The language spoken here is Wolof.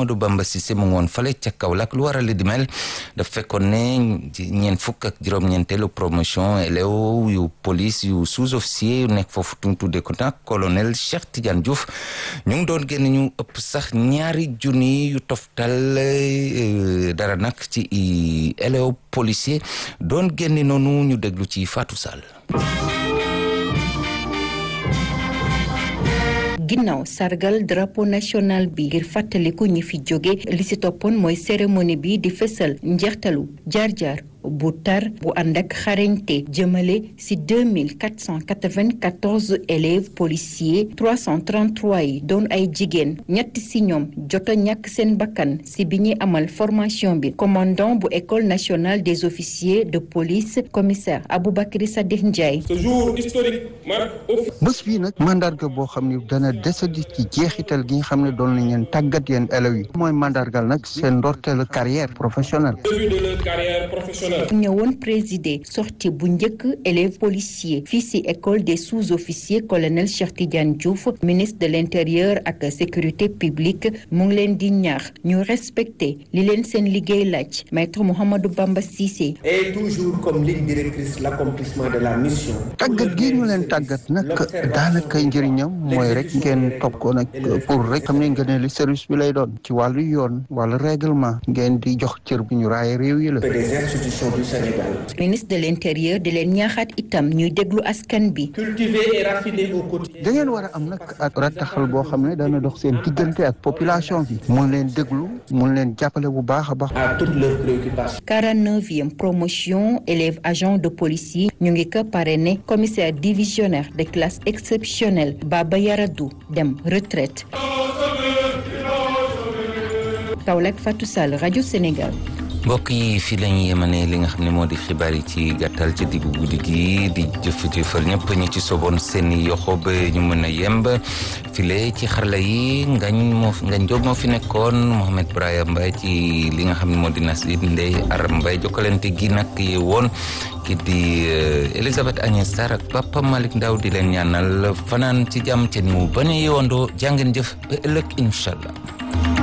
Mouhamadou Bamba Cissé mu ngi woon fale ca Kaolack lu waral di mel daf fekkoon ne ñeent fukk ak juróom-ñeenteelu promotion élèves yu police yu sous-officier yu nekk foofu tuñ tudde ko nag colonel Cheikh Tidiane Diouf ñu ngi doon génn ñu ëpp sax ñaari junni yu toftal dara nag ci élèves policier doon génn noonu ñu déglu ci Fatou Sall ginnaaw sargal drapeau national bi ngir fàttaliku ñi fi jóge li ci toppoon mooy cérémonie bi di fësal njeextalu jaar-jaar bu tar bu ànd ak xarañte jëmale ci 2494 élèves policiers 333 yi doon ay jigéen ñett ci ñoom jot a ñàkk seen bakkan ci bi ñuy amal formation bi commandant bu école nationale des officiers de police commissaire Aboubacry Sadikh Ndiaye. ce jour historique marque bés bii nag mandarga boo xam ni dana desandi ci jeexital gi nga xam ne doon nañ leen tàggat yeen élèves yi mooy mandargal nag seen ndorteelu carrière professionnelle. début de leur carrière professionnelle. ñëwoon présider sortie bu njëkk élèves policiers fii ci école des sous-officiers colonel Cheikh Tidiane Diouf ministre de l'intérieur ak sécurité publique mu ngi leen di ñaax ñu respecter li leen seen liggéey laaj maître Mouhamadou Bamba Cissé. et toujours comme ligne directrice l'accomplissement de la mission. tàggat gi ñu leen tàggat nag daanaka njëriñam mooy rek ngeen topp ko nag pour rek xam ne ngeen li service bi lay doon ci wàllu yoon wàllu règlement ngeen di jox cër bu ñu raaye réew yi la. ministre de l'intérieur di leen ñaaxaat itam ñuy déglu askan bi. cultiver et raffiner au quotidien. da ngeen war a am nag ak rattaxal boo xam ne dana dox seen diggante ak population bi mun leen déglu mun leen jàppale bu baax a baax. à toutes leurs préoccupations. 49e promotion élèves agents de police yi ñu ngi ko parrainé commissaire divisionnaire de classe exceptionnelle Baba Yaradou dem retraite. Kaolack Fatou Sall rajo Sénégal. mbokk yi fii la ñu yemane li nga xam ne moo di xibaar yi ci gàttal ci diggu guddi gi di jëf-jëfal ñëpp ñi ci soboon seen i yoxo ba ñu mën a yemb file ci xarala yi ngañ moo ngañ jóob moo fi nekkoon Mohamed Braya Mbaye ci li nga xam ne moo di Nasib Ndeye Aram Mbaye jokkalante gi nag yi woon ki di Elisabeth Agnès Sarr ak Papa Malick Ndaw di leen ñaanal fanaan ci jàmm ca ni mu bañ a yewandoo jàngeen jëf ba ëllëg incha allah